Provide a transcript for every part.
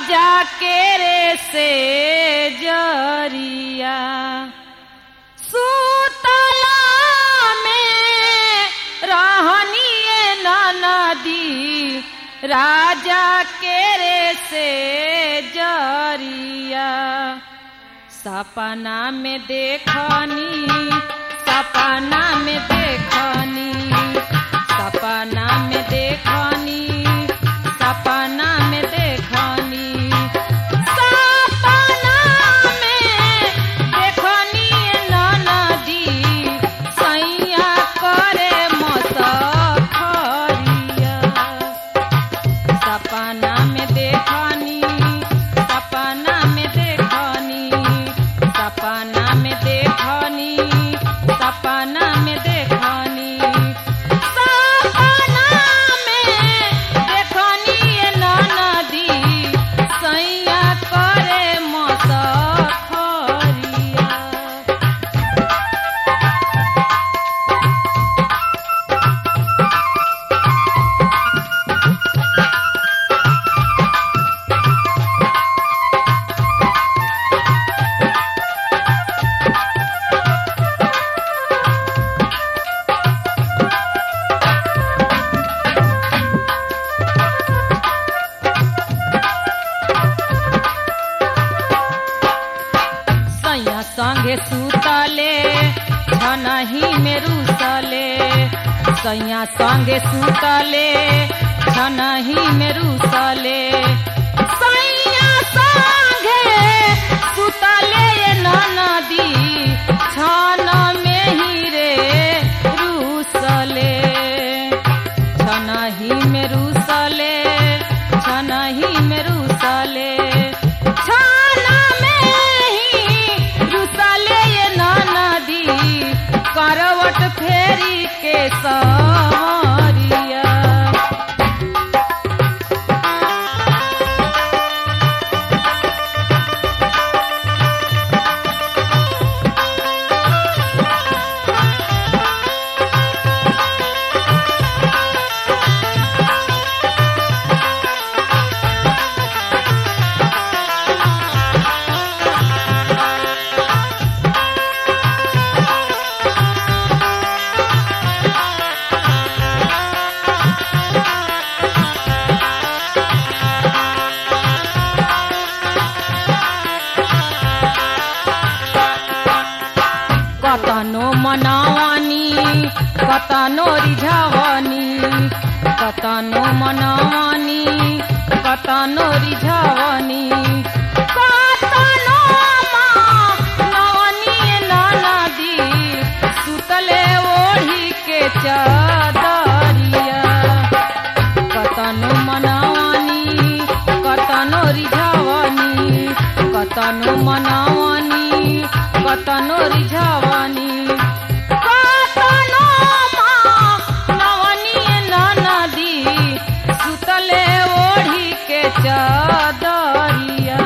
राजा के रे से जरिया सुतला में रहनिए नदी राजा के रे से जरिया सपना में देखनी सपना में देखनी सपना में देखनी सपना में देखनी सपना में देखनी नदी सैया करे मसखरिया सपना में देखनी सपना में देखनी सपना में देखनी सपना में देखनी सपना में देखनी ये नदी सैया करे मसखरिया सैया संगे सुतले छनही में रुसले सैया संगे सुतले छनही में रुसले सैया संगे सुतले ये नदी छन में ही रे रुसले छनही में रुसले छनही में रुसले छाना में ही रुसले ये नदी करवट फेरी के सवरिया कतनो मनावानी कतनो रिझावानी कतनो मनावानी कतनो रिझावानी कतनो मनावानी नदी सुतले ओढ़ी के चादरिया कतनो मनावानी कतनो रिझावानी कतनो मनावानी कतनो रिझावानी कतनो मानवानी नदी सुतले ओढ़ी के चादरिया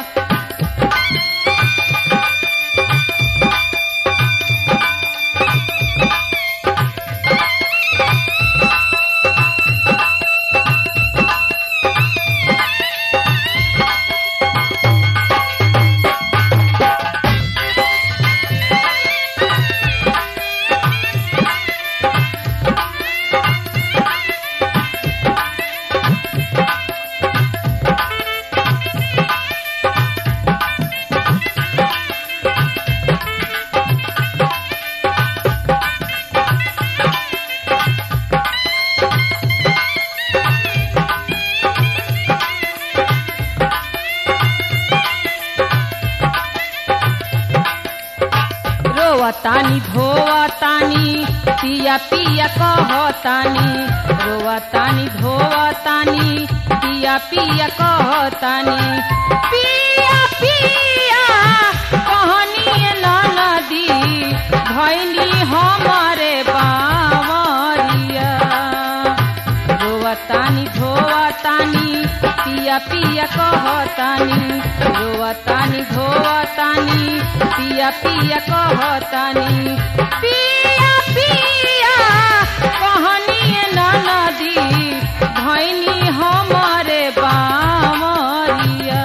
रोवतानी धोवतानी पिया पिया कहतानी रोवतानी धोवतानी पिया पिया कहतानी पिया पिया कहनी नदी भैनी हमारे बावरिया रोवतानी धोवतानी पिया पिया कहतानी रोवतानी धोवतानी पिया पिया कहतानी पिया पिया कहनी नदी भैनी हमारे बामरिया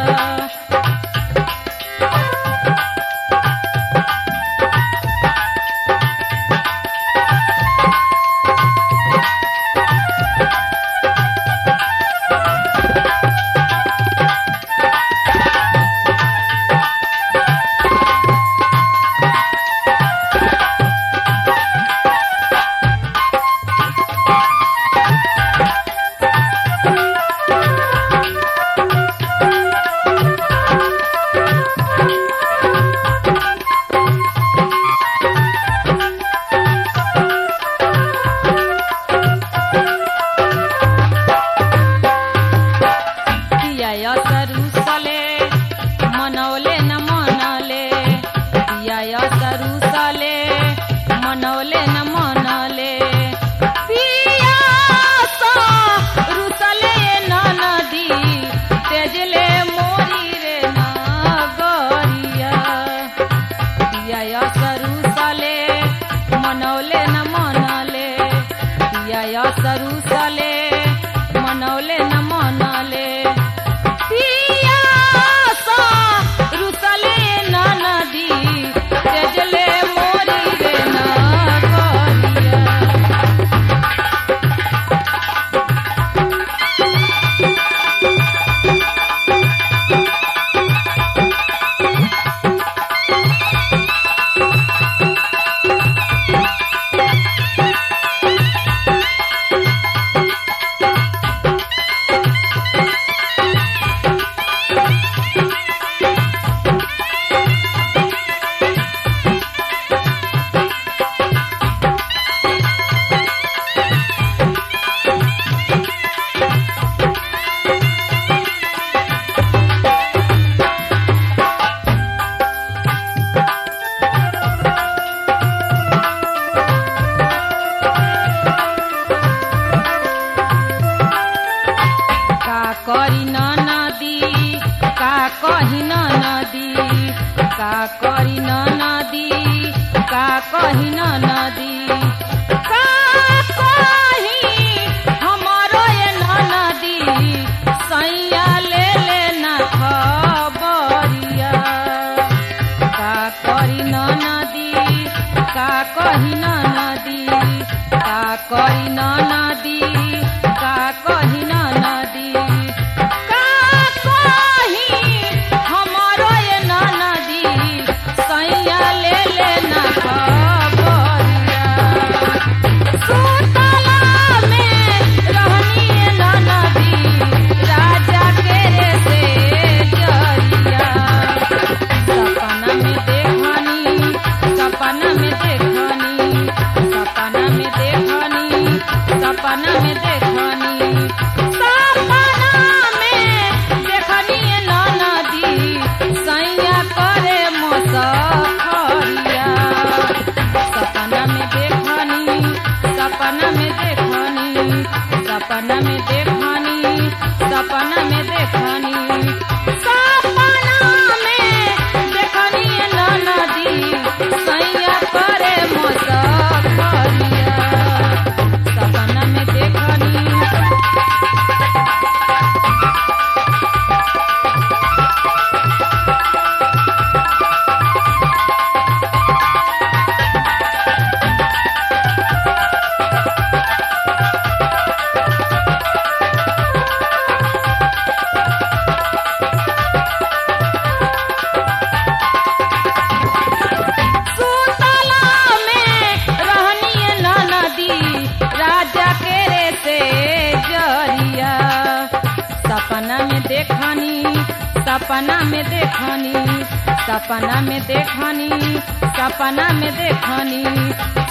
कही न नदी का करी न नदी का कही न नदी का कही हमारो ये न नदी सैया ले लेना खबरिया का करी न नदी का कही न नदी का करी न नदी का कही न नदी का कही हमारो ये न नदी सैया ले लेना खबरिया सुतला में रहनी ये न नदी राजा के रे से जरिया सपना में देखनी सपना में देखनी सपना में देखनी सपना में देखनी सपना में देखनी ये न नदी सैया करे मोसखरिया सपना में देखनी सपना में देखनी सपना में देखनी सपना में देखनी सपना में देखनी ये न नदी सैया करे मोसखरिया सपना में देखनी सुतला में रहनी ये न नदी राजा के रे से जरिया सपना में देखनी सपना में देखनी सपना में देखनी सपना में देखनी